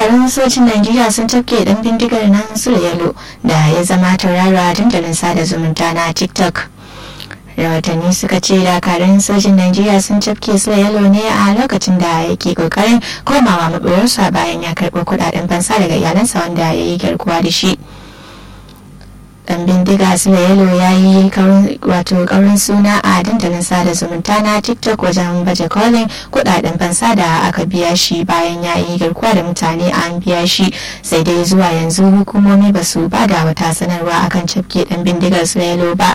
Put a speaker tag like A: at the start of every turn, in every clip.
A: dakarun sojin najeriya sun tafke dan bindigar nan yalo da ya zama tauraro a dandalin sada zumunta na tiktok rahotanni suka ce dakarun sojin najeriya sun cafke yalo ne a lokacin da yake kokarin komawa maɓoyarsa bayan ya karɓo kuɗaɗen fansa daga iyalansa wanda ya yi garkuwa da shi dan bindiga yalo ya yi wato kaurin suna a dandalin sada zumunta na tiktok wajen baje kolin kudaden fansa da aka biya shi bayan ya yi garkuwa da mutane an biya shi sai dai zuwa yanzu hukumomi ba su ba da wata sanarwa akan cafke dan bindigar yalo ba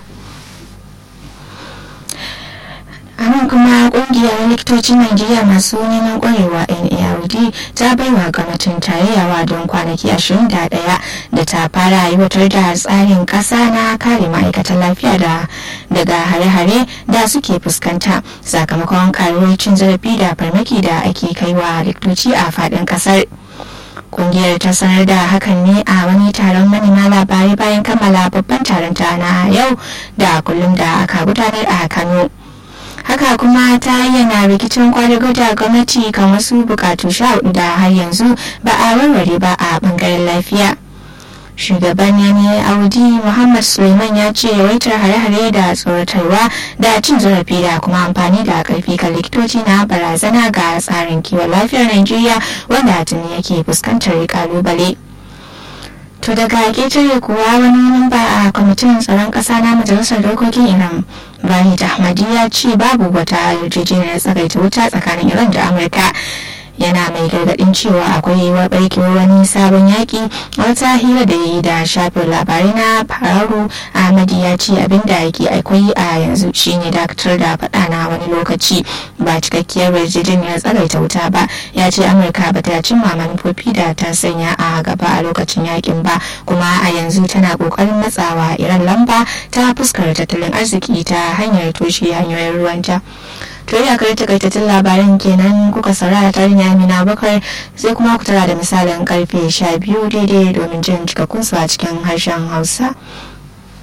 A: a nan kuma kungiyar likitocin najeriya masu neman kwarewa nard ta baiwa gwamnatin tarayyawa don kwanaki 21 da ta fara aiwatar da tsarin kasa na kare ma'aikatan lafiya da daga hare-hare da suke fuskanta sakamakon karuwar cin zarafi da farmaki da ake kaiwa likitoci a faɗin ƙasar kungiyar ta sanar da hakan ne a wani taron manema labarai bayan kammala babban taron ta na yau da kullum da aka gudanar a kano haka kuma ta ayyana rikicin kwadago da gwamnati kan wasu bukatu sha hudu da har yanzu ba a warware ba a bangaren lafiya shugaban yanayi audi muhammad suleiman ya ce yawaitar hare-hare da tsoratarwa da cin zarafi da kuma amfani da karfi kan likitoci na barazana ga tsarin kiwon lafiyar najeriya wanda tuni yake fuskantar kalubale to daga ketare kuwa wani mamba a kwamitin tsaron ƙasa na majalisar dokokin iran bahid ahmadi ya ce babu wata yarjejeniyar tsagaita wuta tsakanin iran da amurka yana mai gargadin cewa akwai yiwuwar barkewar wani sabon yaƙi wata hira da yi da shafin labarai na fararu ahmadi ya ce abinda yake akwai a yanzu shine dakatar da faɗa na wani lokaci ba cikakkiyar yarjejeniyar tsagaita wuta ba ya ce amurka ba ta cimma manufofi da ta sanya a gaba a lokacin yakin ba kuma a yanzu tana kokarin matsawa iran lamba ta fuskar tattalin arziki ta hanyar toshe hanyoyin ruwanta to ya kai takaitattun labaran kenan kuka saurara tarin amina bakar sai kuma ku tara da misalin karfe 12 daidai domin jin cikakkun su a cikin harshen hausa